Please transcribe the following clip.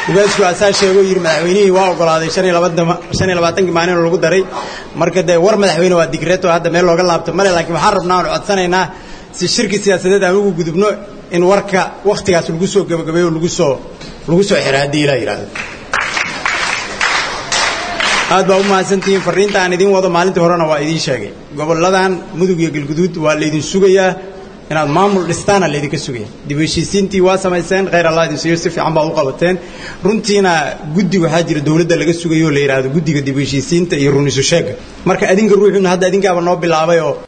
ugaasku asaa sheegoo yidhi madaxweynihii waa ogolaaday shan iyo labaatankii maalin lagu daray marka dee war madaxweyne waa digreeto hadda meel looga laabto male laakiin waxaan rabnaa aan codsanaynaa si shirki siyaasadeed aan ugu gudubno in warka wakhtigaas lagu soo gebagabeeyo lagu soo lagu soo xiro haddii ilaa yidhaahdo aad baa u mahadsantihiin farriinta aan idiin wado maalintii horena waa idiin sheegay gobolladan mudug iyo galguduud waa laydin sugayaa inaad maamul dhistaana laydinka sugaya dib u heshiisiintii waa samayseen khayr allah idin siiyo si fiican baad u qabateen runtiina guddi waxaa jira dowladda laga sugayo oo la yidhaahdo guddiga dib u heshiisiinta iyo runisu sheega marka adinka ruuxuna hadda adinkaaba noo bilaabay oo